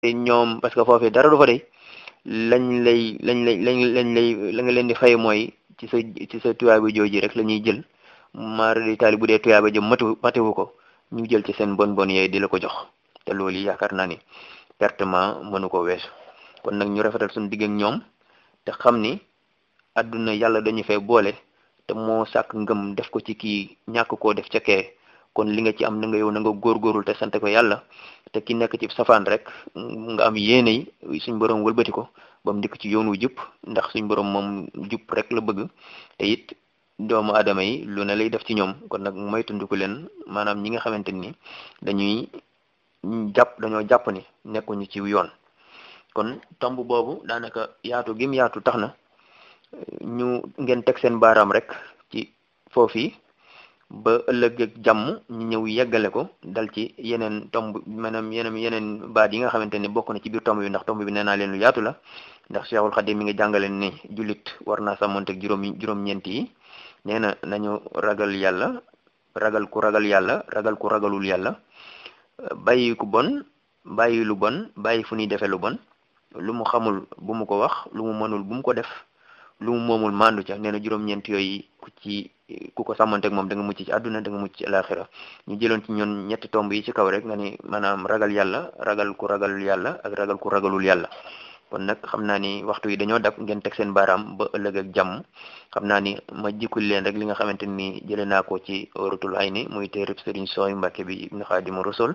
ñoom parce que foofee dara du fa de lañ lay lañ lay lañ lañ lay la nga leen di fay mooy ci sa ci sa tuyaaba jooji rek la ñuy jël maara di taali bu dee tuyaaba jëm matu matewu ko ñu jël ci seen bon bon yooyu di la ko jox te loolu yaakaar naa ni pertement mënu ko weesu kon nag ñu rafetal suñu digg ak ñoom te xam ni àdduna yàlla dañu fay boole te moo sàkk ngëm def ko ci kii ñàkk koo def ca kee kon li nga ci am na nga yow na nga góorgóorul te sante ko yàlla te ki nekk ci safaan rek nga am yéene yi suñ borom wëlbati ko ba mu dikk ci yoon wu jub ndax suñ borom moom jub rek la bëgg te it doomu aadama yi lu ne lay def ci ñoom kon nag moytandiku leen maanaam ñi nga xamante ni dañuy jàpp dañoo jàpp ni nekkuñu ci yoon kon tomb boobu daanaka yaatu gim yaatu tax na ñu ngeen teg seen baaraam rek ci foofu ba ëllëg ak jàmm ñu ñëw yeggale ko dal ci yeneen tomb maanaam yeneen yeneen baat yi nga xamante ni bokk na ci biir tomb bi ndax tomb bi nee naa leen lu yaatu la ndax Cheikhul Khadim mi ngi jàngale ni jullit war naa sàmmonteeg juróom juróom-ñeent yi nee na nañu ragal yàlla ragal ku ragal yàlla ragal ku ragalul yàlla bàyyi ku bon bàyyi lu bon bàyyi fu ñuy defee lu bon lu mu xamul bu mu ko wax lu mu mënul bu mu ko def lu mu moomul mandu ca nee na juróom-ñeent yooyu ku ci ku ko sàmmanteeg moom da nga mucc ci àdduna da nga mucc ci alaxira ñu jëloon ci ñoon ñetti tomb yi ci kaw rek nga ni maanaam ragal yàlla ragal ku ragalul yàlla ak ragal ku ragalul yàlla kon nag xam naa ni waxtu yi dañoo dab ngeen teg seen baaraam ba ëllëg ak jàmm xam naa ni ma jikkul leen rek li nga xamante ni jëlee naa ko ci Oratul Hayni muy téereb Sëriñ Sooy Mbàkke bi Ibnu Xaadimu Rasul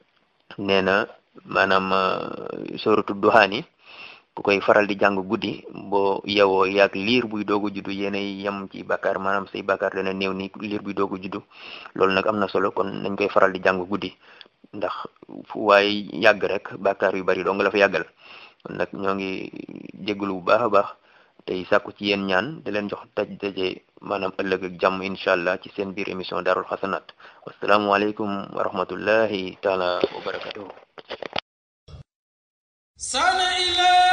nee na maanaam sóoratu duhaani ku koy faral di jàng guddi boo yewoo yaag liir buy doog a juddu yéenay yem ci bàkkaar maanaam say bàkkaar dana néew ni liir buy doog a juddu loolu nag am na solo kon nañ koy faral di jàng guddi ndax fu waaye yàgg rek bàkkaar yu bari doo nga la fa yàggal kon nag ñoo ngi jégalu bu baax a baax tey sàkku ci yéen ñaan di leen jox taj daje maanaam ëllëg ak jàmm incha allah ci seen biir émission daarul xasanaat wasalaamualeykum wa rahmatullahi taala wa barakatuhu